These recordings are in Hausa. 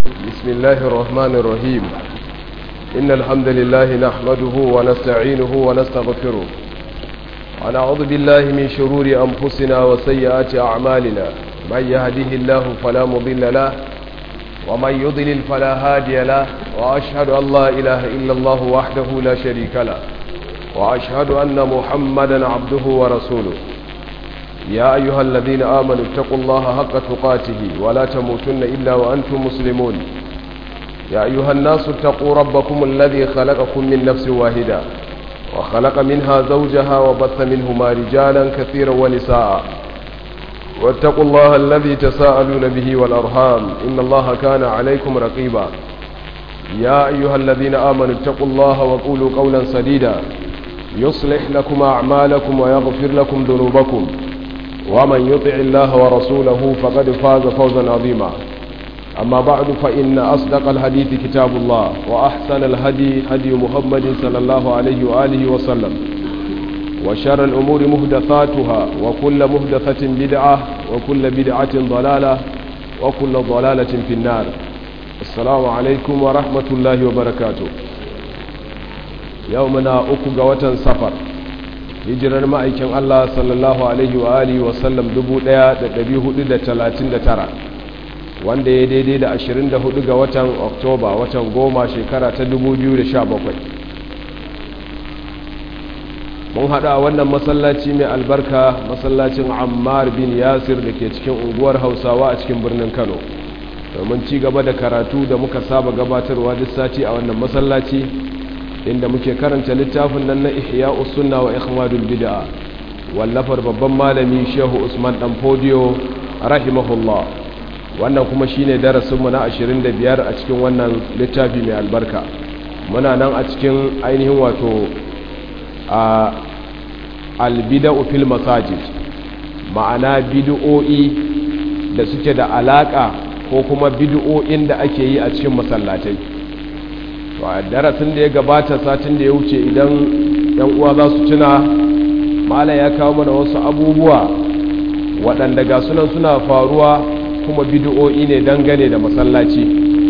بسم الله الرحمن الرحيم إن الحمد لله نحمده ونستعينه ونستغفره ونعوذ بالله من شرور أنفسنا وسيئات أعمالنا من يهده الله فلا مضل له ومن يضلل فلا هادي له وأشهد أن لا إله إلا الله وحده لا شريك له وأشهد أن محمدا عبده ورسوله يا أيها الذين آمنوا اتقوا الله حق تقاته ولا تموتن إلا وأنتم مسلمون يا أيها الناس اتقوا ربكم الذي خلقكم من نفس واحدة وخلق منها زوجها وبث منهما رجالا كثيرا ونساء واتقوا الله الذي تساءلون به والأرحام إن الله كان عليكم رقيبا يا أيها الذين آمنوا اتقوا الله وقولوا قولا سديدا يصلح لكم أعمالكم ويغفر لكم ذنوبكم ومن يطع الله ورسوله فقد فاز فوزا عظيما أما بعد فإن أصدق الحديث كتاب الله وأحسن الهدي هدي محمد صلى الله عليه وآله وسلم وشر الأمور مهدثاتها وكل مهدثة بدعة وكل بدعة ضلالة وكل ضلالة في النار السلام عليكم ورحمة الله وبركاته يومنا أكو قوة سفر hijirar ma'aikin Allah sallallahu Alaihi wa Alihi wasallam 1439 wanda ya daidai da 24 ga watan Oktoba watan goma shekara ta 2017 mun haɗa wannan masallaci mai albarka masallacin Ammar bin Yasir da ke cikin unguwar Hausawa a cikin birnin Kano domin ci gaba da karatu da muka saba gabatarwa duk sati a wannan masallaci inda muke karanta littafin nan na ihya sunna wa ikhmadul bid'a wallafar babban malami shehu usman dan fodiyo rahimahullah wannan kuma shine darasin mu na 25 a cikin wannan littafi mai albarka muna nan a cikin ainihin wato a albida'u fil masajid ma'ana bid'o'i da suke da alaka ko kuma bid'o'in da ake yi a cikin masallatai to a darasin da ya gabata satin da ya wuce idan yan uwa za su tuna mala ya kawo mana wasu abubuwa waɗanda ga sunan suna faruwa kuma bid'o'i ne dangane da masallaci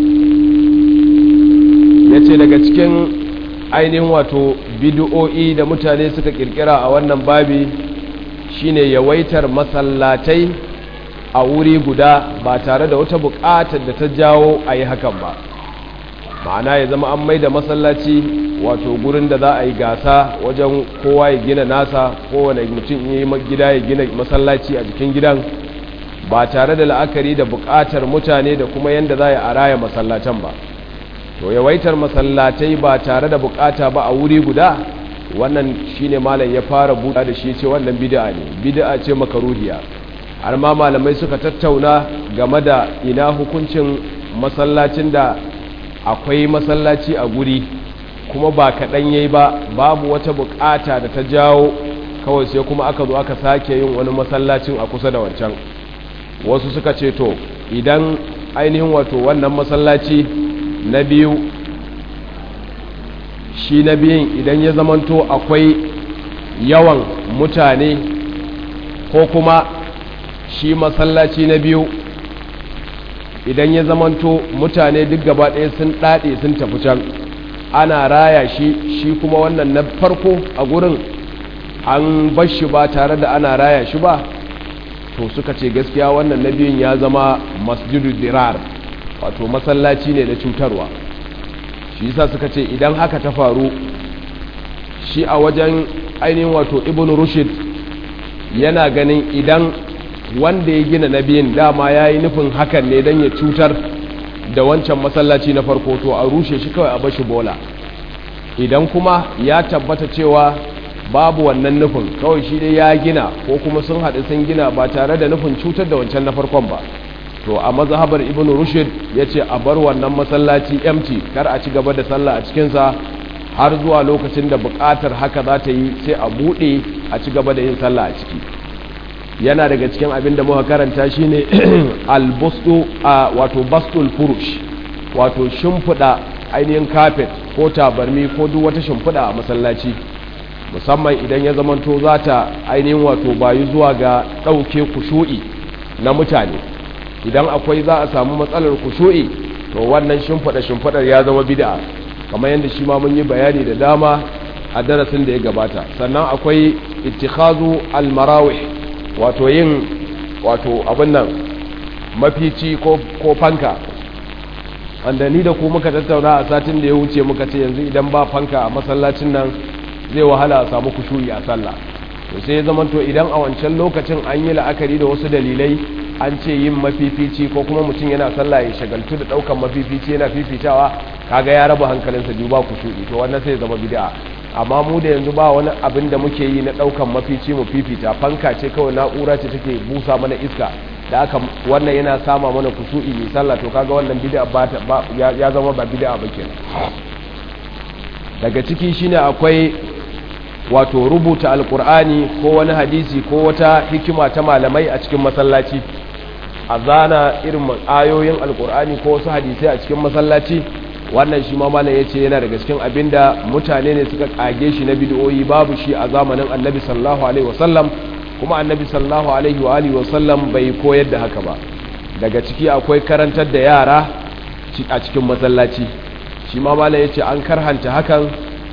ya ce daga cikin ainihin wato bid'o'i da mutane suka kirkira a wannan babi shine yawaitar masallatai a wuri guda ba tare da wata buƙatar da ta jawo a yi hakan ba ma'ana ya zama an maida masallaci wato gurin da za a yi gasa wajen kowa ya gina nasa kowane mutum yi gida ya gina masallaci a jikin gidan ba tare da la'akari da buƙatar mutane da kuma yadda za a raya masallatan ba to yawaitar masallatai ba tare da buƙata ba a wuri guda wannan shine malam ya fara buɗa da shi ce wannan bid'a ne bid'a ce makaruhiya har ma malamai suka tattauna game da ina hukuncin masallacin da akwai masallaci a guri kuma ba kaɗan yayi ba babu wata bukata da ta jawo kawai sai kuma aka zo aka sake yin wani masallacin a kusa da wancan wasu suka ce to idan ainihin wato wannan masallaci na biyu shi na biyun idan ya zamanto akwai yawan mutane ko kuma shi masallaci na biyu idan ya zamanto mutane duk gaba ɗaya sun ɗaɗe sun tafi can ana raya shi shi kuma wannan na farko a gurin an bar shi ba tare da ana raya shi ba to suka ce gaskiya wannan na biyun ya zama masjidu dirar wato masallaci ne da cutarwa shi yasa suka ce idan haka ta faru shi a wajen ainihin wato ibn rushid yana ganin idan wanda ya gina na biyun dama ya yi nufin hakan ne don ya cutar da wancan masallaci na farko to a rushe shi kawai a bashi bola idan kuma ya tabbata cewa babu wannan nufin kawai shi dai ya gina ko kuma sun haɗu sun gina ba tare da nufin cutar da wancan na farkon ba to a mazhabar ibn rushd ya ce a bar wannan masallaci empty kar a ci gaba da sallah a cikinsa har zuwa lokacin da buƙatar haka za ta yi sai a buɗe a ci gaba da yin sallah a ciki yana daga cikin abin da muka karanta shine albustu a wato bastul furush wato shimfiɗa ainihin kafet ko tabarmi ko duk wata shimfiɗa a masallaci musamman idan ya zamanto za ta ainihin wato bayu zuwa ga ɗauke kushu'i na mutane idan akwai za a samu matsalar kushu'i to wannan shimfiɗa shimfiɗar ya zama bid'a kamar yadda shi ma mun yi bayani da dama a darasin da ya gabata sannan akwai ittikhazu almarawih wato yin wato abin nan mafici ko ko fanka wanda ni da ku muka tattauna a satin da ya wuce muka ce yanzu idan ba fanka a masallacin nan zai wahala a samu kushuri a sallah to sai ya zama to idan a wancan lokacin an yi la'akari da wasu dalilai an ce yin mafifici ko kuma mutum yana sallah ya shagaltu da daukan mafifici yana fifitawa kaga ya raba hankalinsa biyu ba kushuri to wannan sai ya zama bid'a amma mu da yanzu ba wani abin da muke yi na daukan mafici mu fifita fanka ce kawai na'ura ce take busa mana iska da aka wannan yana sama mana kusuri mai sallah to kaga wannan bid'a ba ya zama ba bid'a ba kenan daga ciki shine akwai wato rubuta alkur'ani ko wani hadisi ko wata hikima ta malamai a cikin masallaci a zana irin ayoyin alkur'ani ko wasu hadisai a cikin masallaci wannan shi ma malam yace yana daga cikin abinda mutane ne suka kage shi na bid'o'i babu shi a zamanin annabi sallallahu alaihi wasallam kuma annabi sallallahu alaihi wa alihi wasallam bai koyar da haka ba daga ciki akwai karantar da yara a cikin masallaci shi ma malam yace an karhanta hakan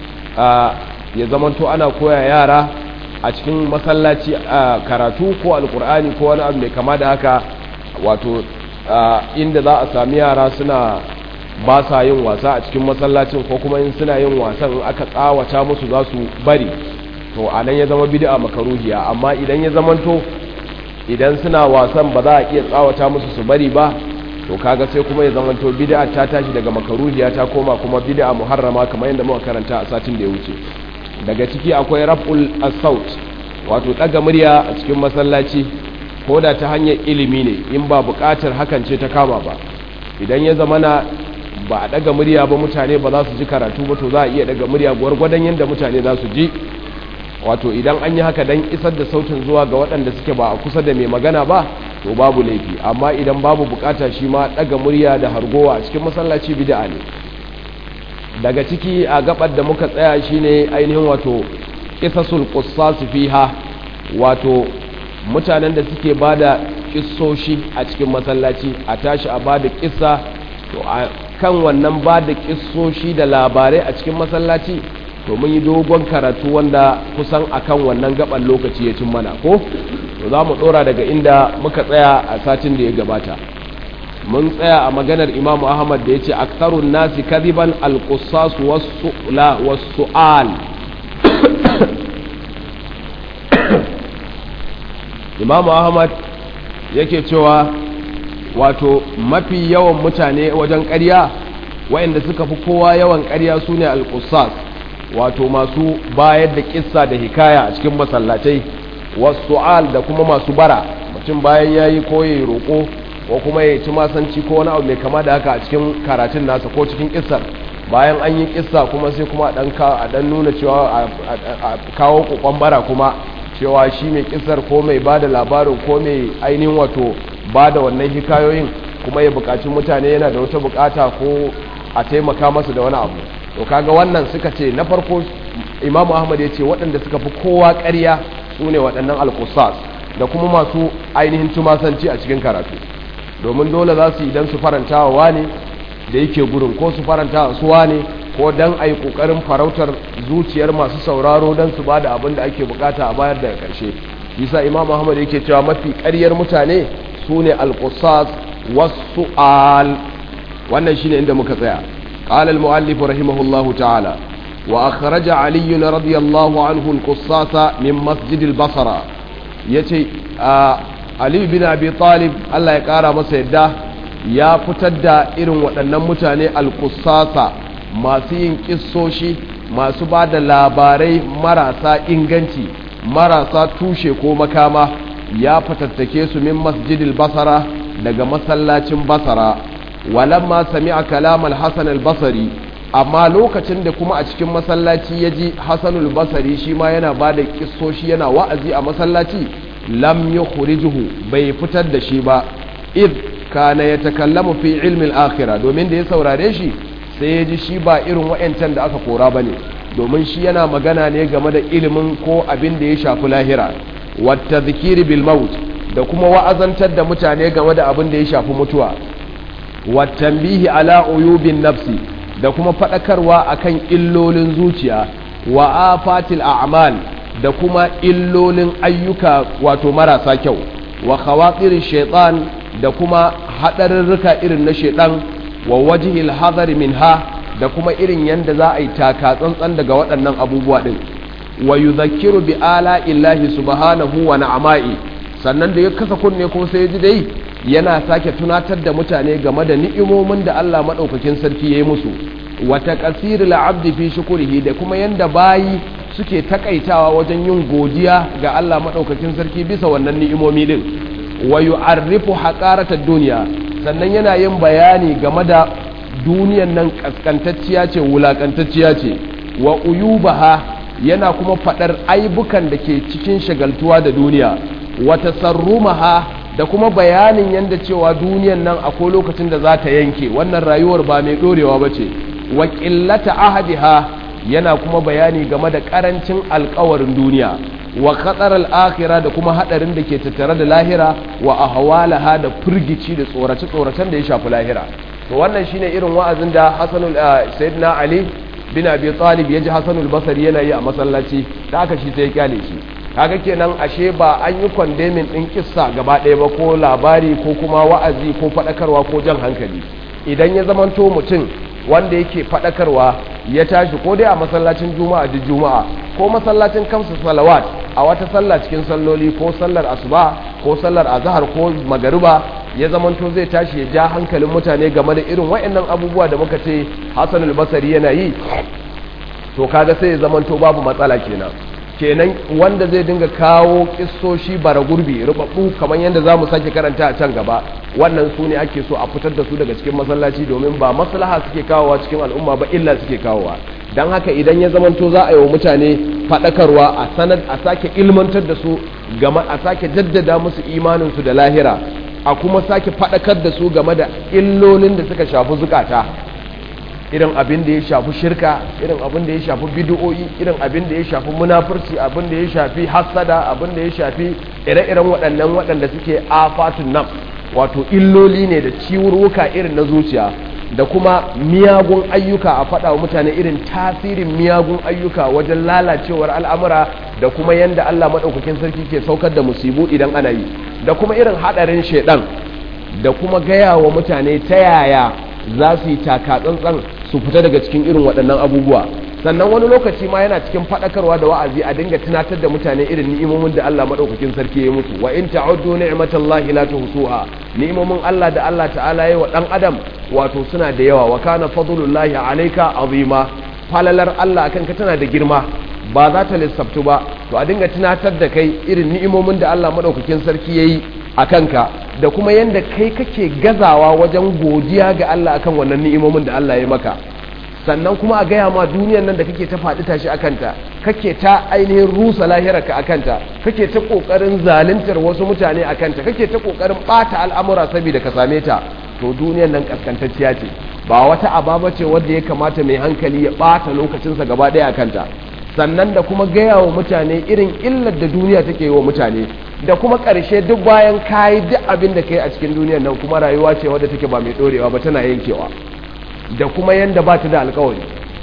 ya zamanto ana koya yara a cikin masallaci a karatu ko alkur'ani ko wani abu mai kama da haka wato inda za a sami yara suna ba sa yin wasa a cikin masallacin ko kuma in suna yin wasan in aka tsawata musu za su bari to a nan ya zama bid'a makaruhiya amma idan ya zamanto idan suna wasan ba za a iya tsawata musu su bari ba to kaga sai kuma ya zamanto bid'a ta tashi daga makaruhiya ta koma kuma bid'a muharrama kamar yadda muka karanta a satin da ya wuce daga ciki akwai raf'ul as-saut wato daga murya a cikin masallaci ko da ta hanyar ilimi ne in ba buƙatar hakan ce ta kama ba idan ya zamana ba a daga murya ba mutane ba za su ji karatu ba to za a iya daga murya gwargwadon yadda mutane za su ji wato idan an yi haka dan isar da sautin zuwa ga waɗanda suke ba a kusa da mai magana ba to babu laifi amma idan babu bukata shi ma daga murya da hargowa a cikin masallaci bid'a ne daga ciki a gabar da muka tsaya shine ainihin wato qisasul qussas fiha wato mutanen da suke bada kissoshi a cikin masallaci a tashi a bada kissa to a kan wannan bada kissoshi da labarai a cikin masallaci to mun yi dogon karatu wanda kusan akan wannan gaban lokaci ya cin mana ko to za mu dora daga inda muka tsaya a satin da ya gabata mun tsaya a maganar imamu ahmad da ya ce aktarun nasi kadiban alƙusas wasu al imamu ahmad yake cewa wato mafi yawan mutane wajen ƙarya waɗanda suka fi kowa yawan ƙarya su ne alƙusas wato masu bayar da kissa da hikaya a cikin masallatai wasu al da kuma masu bara mutum bayan ya yi koyi roƙo ko kuma ya ci masanci ko wani abu mai kama da haka a cikin karatun nasa ko cikin kissar bayan an yi kissa kuma sai kuma a dan nuna cewa a kawo kokon bara kuma cewa shi mai kissar ko mai ba da labarin ko mai ainihin wato ba da wannan hikayoyin kuma ya bukaci mutane yana da wata bukata ko a taimaka masa da wani abu to kaga wannan suka ce na farko imamu ahmad ya ce waɗanda suka fi kowa ƙarya su ne waɗannan alkusas da kuma masu ainihin tumasanci a cikin karatu domin dole za su idan su faranta wa wane da yake gurin ko su faranta wa su wane ko dan a yi ƙoƙarin farautar zuciyar masu sauraro don su ba da abin da ake bukata a bayar daga ƙarshe bisa imam ahmad yake cewa mafi ƙaryar mutane su ne alƙusas wasu al wannan shine inda muka tsaya قال المؤلف رحمه الله تعالى وأخرج علي رضي الله عنه القصاص من مسجد البصرة يتي آه Ali bin Abi Talib Allah ya ƙara masa yadda ya fitar da irin waɗannan mutane alƙusasa masu yin ƙissoshi masu ba da labarai marasa inganci marasa tushe ko makama ya fatattake su min masjidil basara daga masallacin basara walamma sami'a kalam al-hasan al-basri amma lokacin da kuma a cikin masallaci ya ji hasanul basari shi ma yana ba da ƙissoshi yana wa'azi a masallaci lam yukhrijuhu bai fitar da shi ba id kana yatakallamu fi ilmi al-akhirah domin da ya saurare shi sai ya ji shi ba irin wayancan da aka kora bane domin shi yana magana ne game da ilimin ko abin da ya shafi lahira wata zikiri bil maut da kuma wa'azantar da mutane game da abin da ya shafi mutuwa wa tambihi ala uyubin nafsi da kuma faɗakarwa akan illolin zuciya wa afatil a'mal da kuma illolin ayyuka wato marasa kyau wa khawatirin shaitan da kuma haɗarurruka irin na shaitan wa wajihil hadari minha da kuma irin yadda za a yi taka tsantsan daga waɗannan abubuwa ɗin wa yuzakkiru bi ala illahi subhanahu wa na'ama'i sannan da ya kasa kunne ko sai ya ji dai yana sake tunatar da mutane game da ni'imomin da Allah madaukakin sarki ya yi musu wa taqsiril abdi fi shukrihi da kuma yanda bayi suke takaitawa wajen yin godiya ga Allah madaukakin sarki bisa wannan ni'imomi din wa yu'arrifu haqaratad dunya sannan yana yin bayani game da duniyan nan kaskantacciya ce wulakantacciya ce wa uyubaha yana kuma fadar aibukan da ke cikin shagaltuwa da duniya wa tasarrumaha da kuma bayanin yanda cewa duniyan nan akwai lokacin da za ta yanke wannan rayuwar ba mai dorewa ba ce wa qillata ahadiha yana kuma bayani game da karancin alkawarin duniya wa khatar al-akhirah da kuma hadarin da ke tattare da lahira wa ahwalaha da firgici da tsorace tsoracen da ya shafi lahira to wannan shine irin wa'azin da Hasanul Sayyidina Ali bin Abi Talib yaji Hasanul Basri yana yi a masallaci da aka shi sai ya kyale shi kaga kenan ashe ba an yi condemning din kissa gaba ɗaya ba ko labari ko kuma wa'azi ko faɗakarwa ko jan hankali idan ya zamanto mutum wanda yake faɗakarwa ya tashi ko dai a masallacin juma'a da juma'a ko masallacin kamsa salawat a wata sallah cikin salloli ko sallar asuba ko sallar azhar ko magariba ya zamanto zai tashi ya ja hankalin mutane game da irin waɗannan abubuwa da muka ce Hassan al-Basri yana yi to kaga sai ya zamanto babu matsala kenan kenan wanda zai dinga kawo kissoshi bara gurbi rubabbu kamar yadda za mu sake karanta a can gaba wannan su ne ake so a fitar da su daga cikin masallaci domin ba maslaha suke kawowa cikin al'umma ba illa suke kawowa don haka idan ya zamanto za a yi wa mutane faɗakarwa a sanar a sake ilmantar da su game a sake jaddada musu imaninsu da lahira a kuma sake faɗakar da su game da illolin da suka shafi zukata irin abin da ya shafi shirka irin abin da ya shafi bid'o'i irin abin da ya shafi munafurci abin da ya shafi hasada abin da ya shafi ire-iren waɗannan waɗanda suke afatun nan wato illoli ne da ciwurwuka irin na zuciya da kuma miyagun ayyuka a faɗa wa mutane irin tasirin miyagun ayyuka wajen lalacewar al'amura da kuma yadda Allah maɗaukakin sarki ke saukar da musibu idan ana yi da kuma irin haɗarin shaiɗan da kuma gaya wa mutane ta yaya za su yi taka tsantsan su fita daga cikin irin waɗannan abubuwa sannan wani lokaci ma yana cikin faɗakarwa da wa'azi a dinga tunatar da mutane irin ni'imomin da Allah madaukakin sarki ya musu wa in ta'uddu ni'matallahi la tuhsuha ni'imomin Allah da Allah ta'ala ya wa dan adam wato suna da yawa wa kana fadlullahi alayka azima falalar Allah akan ka tana da girma ba za ta lissaftu ba to a dinga tunatar da kai irin ni'imomin da Allah madaukakin sarki yayi a kanka da kuma yanda kai kake gazawa wajen godiya ga Allah akan wannan ni'imomin da Allah ya maka sannan kuma a gaya ma duniyar nan da kake ta faɗi tashi a kanta kake ta ainihin rusa lahirarka a kanta kake ta ƙoƙarin zaluntar wasu mutane a kanta kake ta ƙoƙarin ɓata al'amura saboda ka same ta to duniyar nan ƙasƙantacciya ce ba wata ababa ce wadda ya kamata mai hankali ya ɓata lokacinsa gaba ɗaya a kanta sannan da kuma gaya wa mutane irin illar da duniya take yi wa mutane da kuma ƙarshe duk bayan kayi duk abin da kai a cikin duniyar nan kuma rayuwa ce wadda take ba mai ɗorewa ba tana yankewa da kuma yanda ba ta da alkawari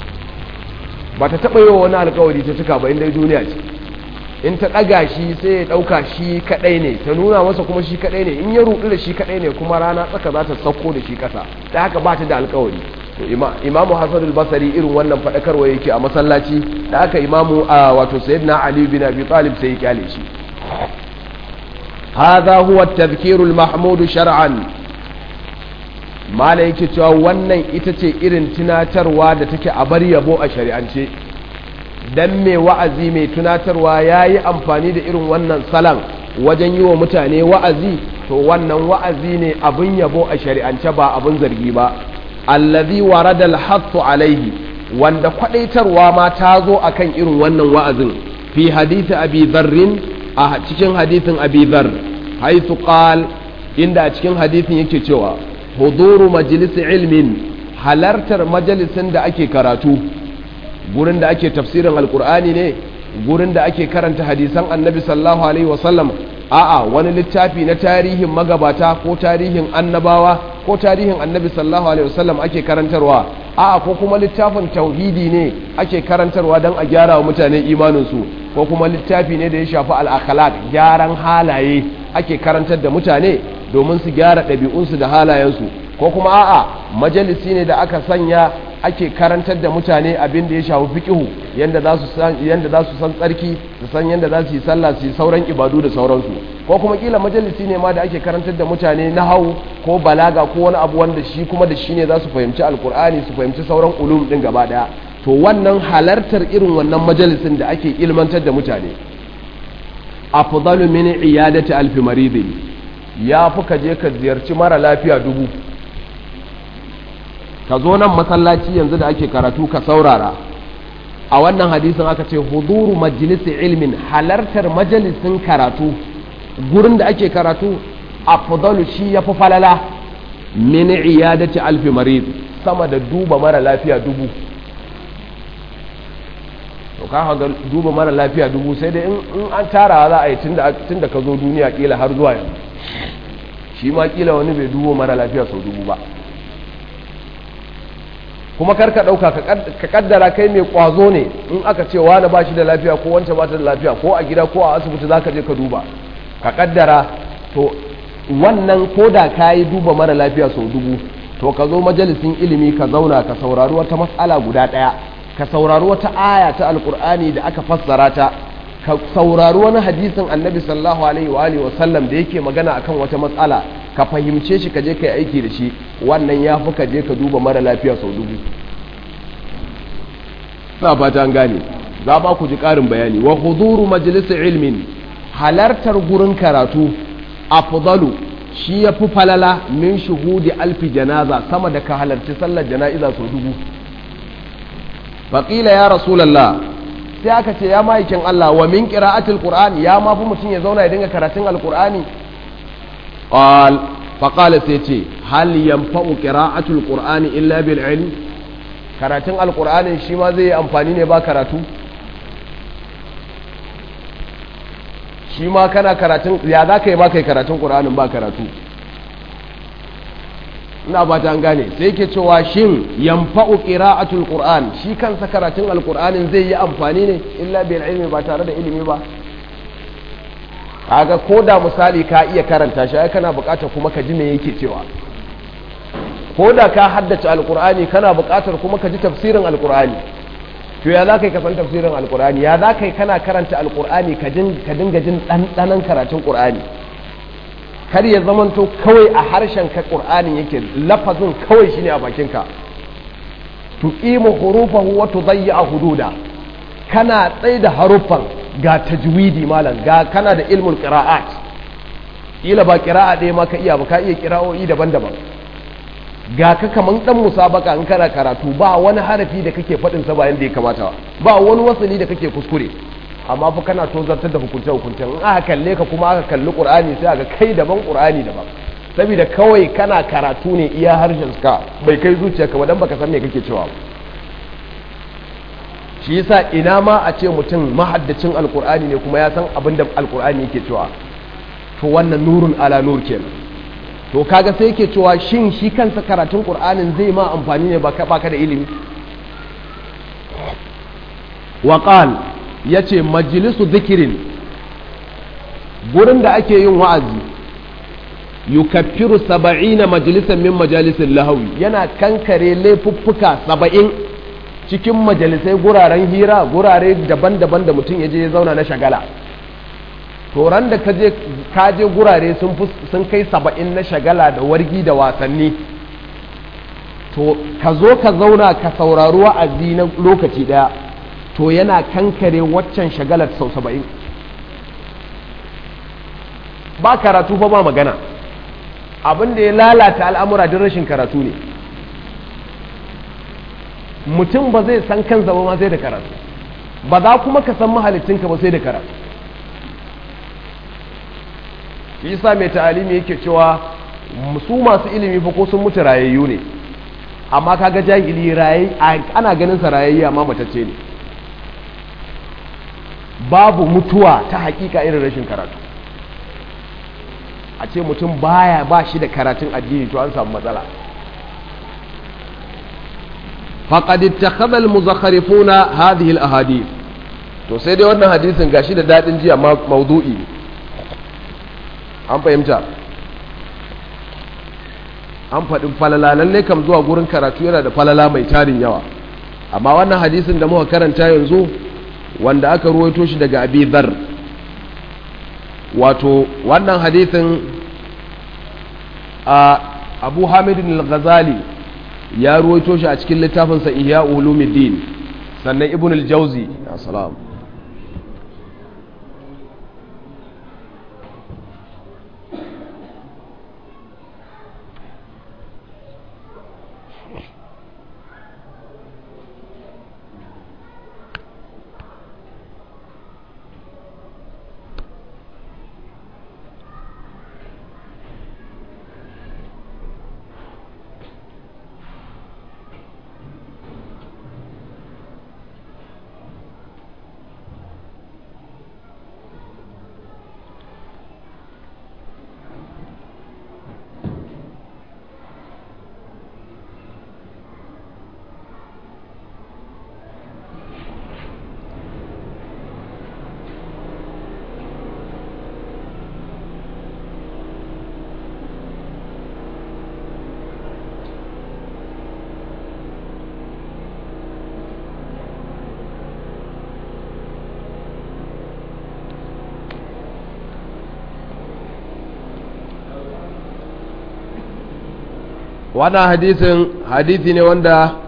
ba ta taɓa yi wa wani alkawari ta cika ba inda duniya ce in ta ɗaga shi sai ya ɗauka shi kaɗai ne ta nuna masa kuma shi kaɗai ne in ya ruɗu da shi kaɗai ne kuma rana tsaka za ta sauko da shi ƙasa da haka ba ta da alkawari to imamu hasan al-basri irin wannan faɗakarwa yake a masallaci da haka imamu a wato sayyidina ali bin abi talib sai ya kyale shi هذا هو التذكير المحمود شرعا mala yake cewa wannan ita ce irin tunatarwa da take a bar yabo a shari'ance dan mai wa'azi mai tunatarwa ya yi amfani da irin wannan salan wajen yi wa mutane wa'azi to wannan wa'azi ne abin yabo a shari'ance ba abin zargi ba allazi warada alhattu alaihi wanda kwadaitarwa ma ta zo akan irin wannan wa'azin fi hadisi abi dharrin a cikin hadisin abi dhar haythu qal inda a cikin hadisin yake cewa huduru majalisi ilmin halartar majalisin da ake karatu gurin da ake tafsirin alkur'ani ne gurin da ake karanta hadisan annabi sallallahu alaihi wasallam a'a wani littafi na tarihin magabata ko tarihin annabawa ko tarihin annabi sallallahu alaihi wasallam ake karantarwa a'a ko kuma littafin tauhidi ne ake karantarwa don a gyara wa mutane imaninsu ko kuma littafi ne da ya shafi al'akhlaq gyaran halaye ake karantar da mutane domin su gyara ɗabi'unsu da halayensu ko kuma a'a majalisi ne da aka sanya ake karantar da mutane abin da ya shafi fiqihu yanda za su san yanda za su san tsarki su san yanda za su yi sallah su yi sauran ibadu da sauransu ko kuma kila majalisi ne ma da ake karantar da mutane nahau ko balaga ko wani abu wanda shi kuma da shi ne za su fahimci alkur'ani su fahimci sauran ulum din gaba daya to wannan halartar irin wannan majalisin da ake ilmantar da mutane afdalu min iyadati alfi maridin ya fi ka je ka ziyarci mara lafiya dubu ka zo nan masallaci yanzu da ake karatu ka saurara a wannan hadisin aka ce huduru majalisi ilmin halartar majalisin karatu gurin da ake karatu afdalu shi ya fi falala min iyadati alfi marid sama da duba mara lafiya dubu to ka ga duba mara lafiya dubu sai dai in an tara za a yi tun da ka zo duniya kila har zuwa yanzu shi ma kila wani bai dubo mara lafiya sau dubu ba kuma karka ɗauka ka kaddara kai mai ƙwazo ne in aka ce wani ba shi da lafiya ko wancan ba ta da lafiya ko a gida ko a asibiti za ka je ka duba ka kaddara to wannan ko da ka yi duba mara lafiya sau dubu to ka zo majalisin ilimi ka zauna ka saurari wata matsala guda ɗaya ka saurari wata aya ta alkur'ani da aka fassara ta ka saurari wani hadisin annabi sallallahu alaihi wa alihi wasallam da yake magana akan wata matsala ka fahimce shi ka je ka yi aiki da shi wannan ya fi ka je ka duba mara lafiya sau dubu na fata an gane za ba ku ji ƙarin bayani wa huduru majalisar ilmin halartar gurin karatu afdalu shi ya fi falala min shuhudi alfi janaza sama da ka halarci sallar jana'iza sau dubu faƙila ya rasulallah sai aka ce ya ma'aikin Allah wa min qira'atil qur'ani ya ma fi mutum ya zauna ya dinga karatun alqur'ani qal faqala sai ce hal yanfa'u qira'atul qur'ani illa bil ilm karatun alqur'ani shi ma zai yi amfani ne ba karatu shi ma kana karatun ya za ka yi ma kai karatun qur'anin ba karatu ina ba ta gane sai ke cewa shin yanfa'u qira'atul qur'an shi kansa karatun alqur'anin zai yi amfani ne illa bil ilmi ba tare da ilimi ba kaga ko da misali ka iya karanta shi ai kana buƙatar kuma ka ji me yake cewa ko da ka haddace alqur'ani kana buƙatar kuma ka ji tafsirin alqur'ani to ya za ka yi ka san tafsirin alqur'ani ya za ka yi kana karanta alqur'ani ka dinga jin ɗanɗanon karatun qur'ani kar ya zamanto kawai a harshen ka ƙur'anin yake lafazin kawai shine a bakinka tuqimu hurufahu wa tudayya hududa kana tsaye da haruffan ga tajwidi malam ga kana da ilmul qira'at ila ba qira'a ɗaya ma ka iya ba ka iya qira'o'i daban-daban ga ka kaman dan musabaka in kana karatu ba wani harafi da kake faɗin sa ba yanda ya kamata ba wani wasali da kake kuskure amma fa kana tozartar da hukunce hukuncen in aka kalle ka kuma aka kalli qur'ani sai aka kai daban qur'ani daban saboda kawai kana karatu ne iya harshen ka bai kai zuciyarka ba dan baka san me kake cewa shi yasa ina ma a ce mutum mahaddacin alqur'ani ne kuma ya san abin da alqur'ani yake cewa to wannan nurun ala nur kenan to kaga sai yake cewa shin shi kansa karatun qur'anin zai ma amfani ne baka baka da ilimi wa qala ya ce majalisu zikirin gurin da ake yin wa'azi yukaffiru saba'ina majalisan min majalisin lahawi yana kankare laifuffuka saba'in cikin majalisai guraren hira gurare daban-daban da mutum ya je ya zauna na shagala toron da ka je gurare sun kai saba'in na shagala da wargi da wasanni to ka zo ka zauna ka saurari wa'azi na lokaci daya to yana kankare waccan shagalar sau saba'in ba karatu fa ba magana abin da ya lalata al'amura don rashin karatu ne mutum ba zai san kansa ba ma sai da karatu ba za kuma ka san mahalicinka ba sai da karatu isa mai ta'alimi yake cewa su masu ilimi fa ko sun mutu rayayyu ne amma kaga jahili rayayi ana ganin sa rayayya amma matacce ne babu mutuwa ta hakika irin rashin karatu a ce mutum baya ba shi da karatun addini to an samu matsala faqad ittakhadha al-muzakharifuna hadhihi al-ahadith to sai dai wannan hadisin gashi da dadin jiya maudu'i an fahimta an faɗin falala lalle kam zuwa gurin karatu yana da falala mai tarin yawa amma wannan hadisin da muka karanta yanzu wanda aka ruwaito shi daga abi dhar wato wannan hadisin a abu hamidin al-ghazali ya ruwaito shi a cikin littafinsa ihya ulumuddin sannan ibn al-jauzi salam wannan hadisin hadisi ne wanda